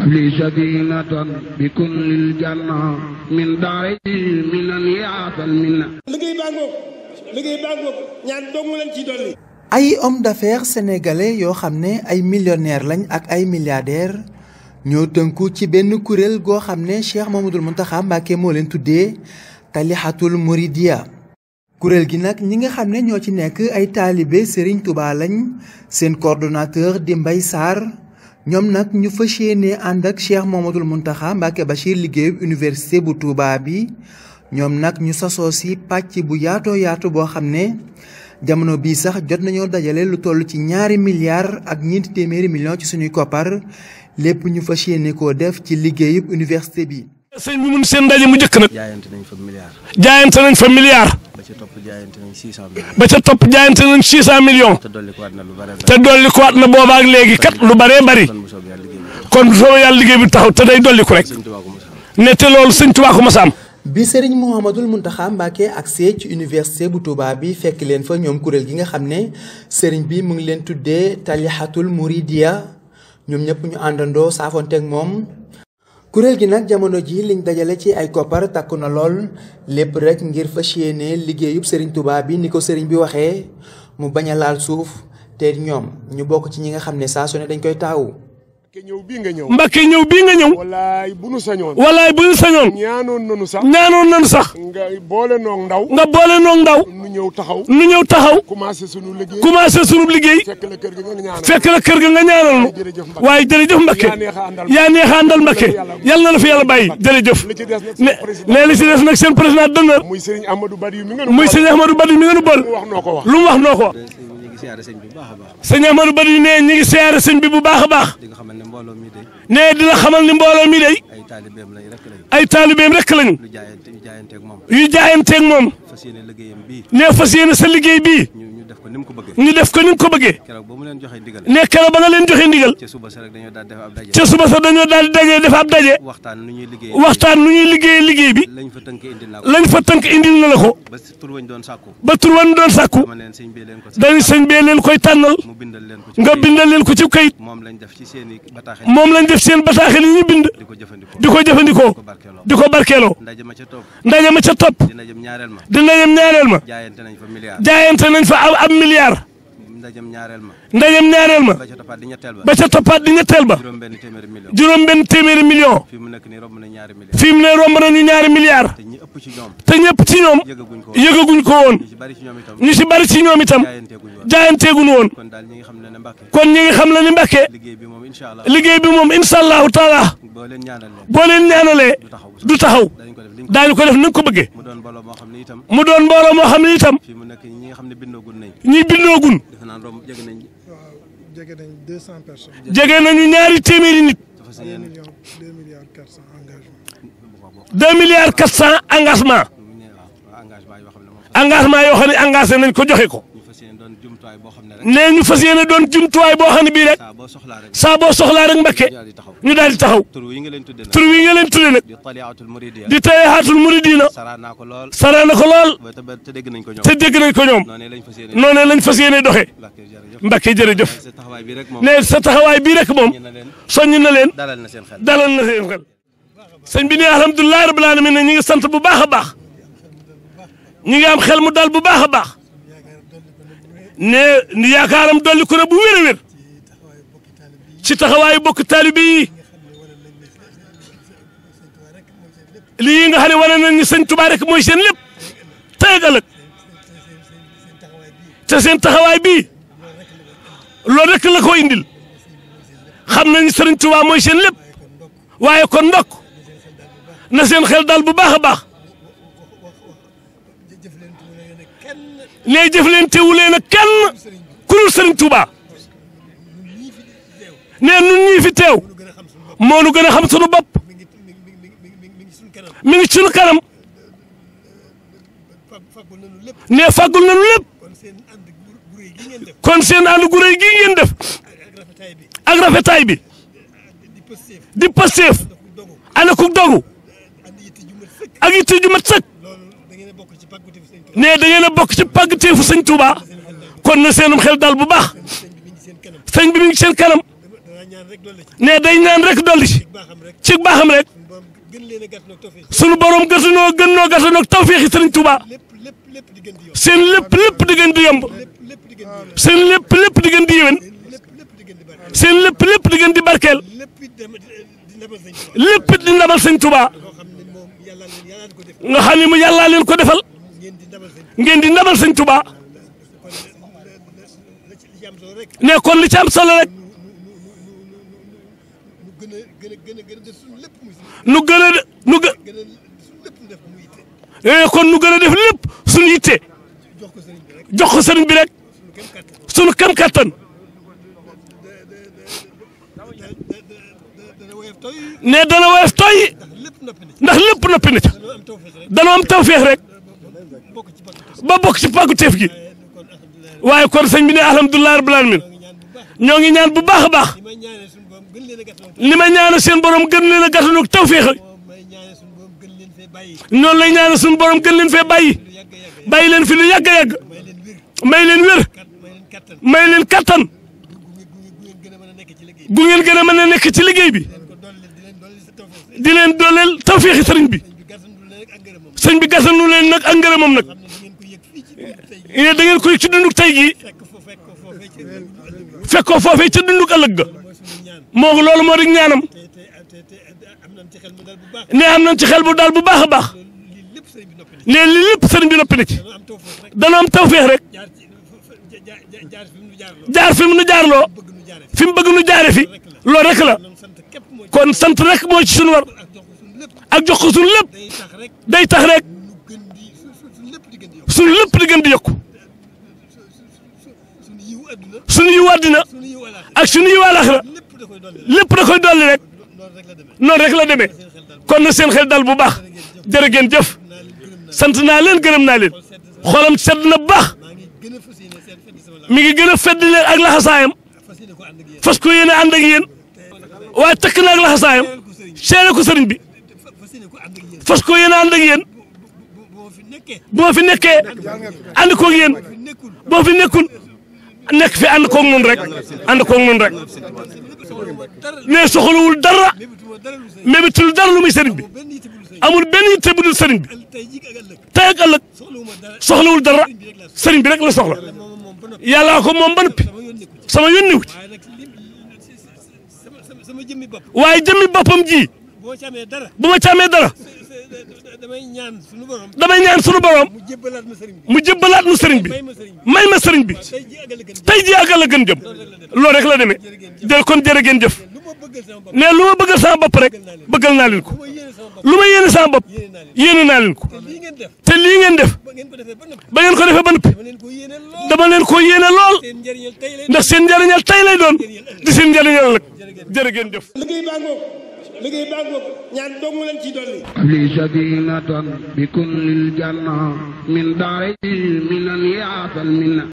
li sadinatan bi kullil janna min daari minan yaatal minna liggéey baa ngoog liggéey baa ngoog ñaan dong leen ci dolli ay homme d'affaires sénégalais yoo xam ne ay millionnaires lañ ak ay milliardaires ñoo tënku ci benn kuréel goo xam ne Cheikh Mamadou Mountakha Mbacké moo leen tuddee Talixatul Mouridiya kuréel gi nag ñi nga xam ne ñoo ci nekk ay taalibe Serigne Touba lañ seen coordonnateur di Mbaye Sarr ñoom nag ñu fas yéene ànd ak Cheikh Mamadou Mountakha Mbacké Bachir liggéeyub université bu Touba bi ñoom nag ñu sasoo si pàcc bu yaatoo yaatu boo xam ne jamono bii sax jot nañoo dajale lu toll ci ñaari milliards ak ñeenti téeméeri millions ci suñuy koppar lépp ñu fas yéene koo def ci liggéeyub université bi. sëñ bi mun seen ndaje mu njëkk nag. jaayante nañ fa milliard. jaayante nañ fa milliard. ba ca topp jaayante nañ 600 millions. ba ca topp jaayante nañ 600 millions. te dolli ko waat na lu bare te dolli ko waat na boobaak léegi kat lu baree bari. kon bu soobee yàlla liggéey bi. kon bu soobee yàlla liggéey bi taxaw te day dolli ko rek. sëñ Tuubaa ko mos a xam. ne te loolu sëñ Tuubaa ko mas a am. bi Serigne Mouhamadul Mountakha Mbacké agsee ci université bu Touba bi fekk leen fa ñoom kuréel gi nga xam ne Serigne bi mu ngi leen tuddee Talixatul Mouridiya ñoom ñëpp ñu àndandoo saafonteeg moom. kuréel gi nag jamono ji liñ dajale ci ay koppar takku na lool lépp rek ngir fas yéene liggéeyub Serigne Touba bi ni ko Serigne bi waxee mu bañ a laal suuf te ñoom ñu bokk ci ñi nga xam ne saa su ne dañ koy taawu. Mbakke ñëw bii nga ñëw Mbakke ñëw bii nga ñëw. wallaay bu nu sañoon walaay bu ñu sañoon. ñaanoon nanu sax ñaanoon nañu sax. nga boole noog ndaw nga boole noog ndaw. nu ñëw taxaw nu ñëw taxaw. commencé sunu liggéey commencé sunu liggéey. fekk la kër ga nga ñaanal fekk la kër ga nga ñaanal nu. jërëjëf Mbakke waaye jërëjëf Mbakke. yaa neex a àndal yaa neex a àndal Mbakke. yàlla na la fi yàlla bàyyi jërëjëf. li ci des nag ne seen président ne li ci des nag seen président d'honneur. muy Serigne Amadou Bari yu mi nga nu muy boole. sëñ Ahmadou Badi mi nga nu bool. mu wax noo ko wax lu mu wax noo ko. ñu ngi siyaare sëñ bi bu baax a baax. sëñ Ahmadou Badi ne ñi ngi siyaare sëñ bi bu baax a baax. di nga xamal ne mbooloo mi de ne dina xamal ni mbooloo mi day ay taalibeem lañ rek lañ. ay taalibeem rek lañu. lu jaayante ñu jaayanteeg moom. yu jaayanteeg moom. fas yéene liggéeyam bii. ne fas yéene sa liggéey bii. ñu ñu def ko ni mu ko bëggee. ñu def ko ni nga ko bëggee. keroog ba mu leen joxee ndigal. ne keroog ba nga leen joxe ndigal. ca suba sa rek dañoo daal def ab daje. ca suba sax dañoo daal di daje def ab daje. waxtaan nu ñuy liggéey. waxtaan nu ñuy liggéeyee liggéey bi. lañ fa tënk indi naa ko. lañ fa tënk indil na la ko. ba tur wañ doon sàkku. ba tur wan doon sàkku. dama leen sëñ bi leen ko. dañu sëñ bee leen koy tànnal. mu bindal leen ko ci nga kayit. bindal leen ko ci kayit. moom lañ def ci seen i bataaxel. moom lañ def seen bataaxel yi ñu bind. di ko jëfandikoo. di ko jëfandikoo. ko barkeeloo. di ko barkeeloo. ndaje ma ca topp. ndaje ma ca topp. di ndajem ñaareel ma. di ndajem ñaareel ma. jaayante nañ fa milliard. jaayante nañ fa ab ab milliard. ndajem ñaareel ma. ndajem ñaareel ma. ba ca toppaat di ñetteel ba. ba ca toppaat di ñetteel ba. juróom benn téeméeri million. juróom benn téeméeri million. fii mu nekk nii romb na ñaari million. fi mu ne romb nañu ñaari milliards. te ñi ëpp ci ñoom. te ñëpp ci ñoom. yëgaguñ ko. yëgaguñ ko woon. ñu ci bari ci ñoom itam. ñu si bari ci ñoom itam. jaayanteeguñ woon. jaayanteeguñu woon. kon daal ñi nga xam ne ne Mbàkke. kon ñi ngi xam la ni Mbàkke liggéey bi moom incha allah. liggéey bi moom incha allahu taala boo leen ñaanal leen. boo leen ñaanalee du taxaw. du taxaw dañ ko def liñ ko. daañu ko def ni nga ko bëggee mu doon mbooloo moo xam ne itam. mu doon mbooloo moo xam ne itam fii mu nekk ñi nga xam ne bindoogun nañ. ñi bindoogun defe naa romb jege nañ. jege nañ deux cent personnes jege nañu ñaari téeméeri nit dafa sa deux yéen. millions deux milliards quatre cent engagement deux milliards quatre cent engagement ñu ne waaw engagement yoo xam ne moom. engagement yoo xam ne engagé nañ ko joxe ko ñu fas yéene doon jumtuwaay boo xam ne rek. nee ñu fas yéene doon jumtuwaay boo xam ne bii rek saa boo soxlaa rek. saa boo soxlaa rek Mbàkke ñu daal di taxaw. ñu daal di taxaw tur yi nga leen tuddee nag. tur wi nga leen tudde nag di taliatul muridiya. di tayaatul muridina saraa naa ko lool. sara na ko lool ba te ba te dégg nañ ko ñoom. te dégg nañ ko ñoom noonu lañ fas yéene. noonu lañ fas yéene doxee Mbàkke jërëjëf. Mbàkke jërëjëf sa taxawaay bi rek moom. nee sa taxawaay bii rek moom ñu na leen soññ na leen dalal na seen xel. dalal na seen xel sëñ bi ne alhamdulilah rabbil alamin ne ñi ngi sant bu baax a baax ñi ngi am xel mu dal bu baax a baax ne ni yaakaaram dolli ko na bu wér a wér ci taxawaayu bokk taalibe yi lii nga xam ne wane nañ ni sëñ Tuubaa rek mooy seen lépp tey ak ëllëg te seen taxawaay bii loolu rek la ko indil xam nañ sëriñ Tuubaa mooy seen lépp waaye kon ndokk na seen xel dal bu baax a baax nee jëflante wu leen ak kenn ku dul sëriñ Tuubaa nee nun ñii fi teew moo nu gën a xam sunu bopp mi ngi sunu kanam nee fàggul nañu lépp kon seen ànd gu rëy gii ngeen def ak rafetaay bi di pasteef ana ku dogu ak yitte ju mat sëkk nee da ngeen a bokk ci pàggateefu sëñ Touba kon na seenum xel dal bu baax sëñ bi mi ngi seen kanam ñaan rek dolli ci ne day ñaan rek dolli ci baaxam rek ci baaxam rek borom gën leen a gàtt nag tawfiix sunu borom gësunoo gën noo gësunoo tawféexi sëriñ Touba lépp lépp lépp di gën di yokk seen lépp lépp di gën di yomb lépp lépp di gën di yokk seen lépp lépp di gën di yéwén lépp lépp di gën di bari seen lépp lépp di gën di barkeel lépp it dem di lebal sëñ Tuubaa lépp it di ndabal sëñ Touba loo xam ne moom yàlla leen yàlla ko def nga xam ne mu yàllaa leen ko defal ngeen di ndabal sëñ ngeen di ndabal sëñ Touba kon la ci li ci am solo rek ne kon li ci am solo rek nu gën a gën a gën a gën a def suñu lépp muy suñu nu gën a nu gë gën a suñu lépp nu def muy yitte eh, kon nu gën a def lépp suñu yitte jox ko sëriñ bi rek jox ko sëriñ bi rek suñu kem suñu kam kattan kàttan dana woyof toy ne dana woyof tooy ndax lépp noppi na ci ndax lépp noppi na ca dañoo am tawfeex rek danoo am tawféex rek bokk ci bakk tos ba bokk ci pàggu teef gi kon alhamdulilah waaye kon sëñ bi ne alhamdulilah rabbil alamin ñoo ngi ñaan bu baax ñoo ngi ñaan bu baax a baax li may ñaanal suñu borom gën leen a gàttal li may ñaanal seen borom gën leen a gàttanu tawféex moom may ñaanal suñu borom gën leen fee bàyyi noonu lay ñaanal suñu borom gën leen fee bàyyi lu yàgg yàgg bàyyi leen fi lu yàgg a yàgg may leen wér may leen wér kat may may leen kattan leen kattan gu gu gu ngeen gën a mën a nekk ci liggéey gu ngeen gën a mën a nekk ci liggéey bi leen ko dolli di leen dolli sa tawfeex di leen dooleel tawféexi sëriñ bi bi gàttandu leen ak ngërëmam sëñ bi gàttanu leen nag ak ngërëmam nag xam ne di ngeen ko yëg fii ci biir tey jii ne da ngeen koy ci dunduk tey gii fekk fo fekk ko foofee ci ëllëg fekkoo foofee ca dunduk ëllëg ga mooy suñu ñaan moo loolu moo di ñaanam te te te te am nañ ci xel mu dal bu baax ne am nañ ci xel bu daal bu baax a baax lii lépp sëriñ bi noppi na ne li lépp sëriñ bi noppi na ci dañoo am tawfeex rek dana am tawféex rek jaar ci jaar jaar fi mu nu jaar loo jaar fi mu nu jaarloo bëgg nu jaare fi mu bëgg nu jaare fi loolu rek la noonu sant képp moo ci kon sant rek moo ci suñu war ak jox ko suñu lépp ak jox ko suñu lépp day tax rek day tax rek nu gën di su su suñu lépp di gën di yokk suñu lépp di gën di yokku suñu yiw adduna suñu yu àddina suñu yiw alaax ak suñu yu àllaxira lépp da koy dolli lépp da koy dolli rek loolu rek la demee noonu rek la demee kon na seen xel dal bu baax jërë ngeen jëf naa leen gërëm naa sant naa leen gërëm naa leen xolam sedd na bu baax maa ngi gën a fas yéene seen fedd sama la mi ngi gën a fedd leen ak laxasaayam fas yéene ko ànd ak yéen fas ko yéene ànd ak yéen waaye takk na ak laxasaayam seere ko sëriñ bi fas yéene ko ànd ak yéen fas ko yéene ànd ak yéen bu bu ma fi nekkee bu ma fi nekkee ànd koog yéen fi nekkul boo fi nekkul nekk fi ànd koog nun rek ànd koog nun rek soxlawuma dara ne soxlawul dara mébituma dara lu sëriñ mébitul dara lu muy sëriñ bi benn yitte bu lu sëriñ amul benn yitte bu dul sëriñ bi tey jii ak ëllëg tey ak ëllëg soxlawuma dara soxlawul dara sëriñ bi rek la soxla moom moom ba noppi yàllaa ko moom ba noppi sama yoon nekkul sama yónni wu ci waaye nag li sama sama sama jëmmi bopp waaye jëmmi boppam ji boo ci amee dara bu ma ci amee dara damay ñaan suñu borom damay ñaan sunu borom mu jébbalaat ma sëriñ bi mu jëbbalaat nu sëriñ bi may ma sëriñ bi may ma sëriñ bi tey jii ak ëllëg gën tey jii ak ëllëg gën jëm loolu rek la demee jërë kon jërë ngeen jëf lu ma bëggal sama bopp ne lu ma bëggal sama bopp rek bëggal naa leen ko ma yéene sama bopp lu ma yéene sama bopp yéene naa leen ko te lii ngeen def te lii ngeen def ba ngeen ko defee ba noppi ba ngeen ko defee ba noppi dama leen ko yéene lool dama leen ko yéene lool seen njëriñal tey lay ndax seen njëriñal tey lay doon di seen njëriñal ëllëg jërë ngeen jëf liggéey baa ngoog liggéey baa ngoog ñaan dong leen ciy dolli لي سكينة بكل الجنة من داري من يعطى المنة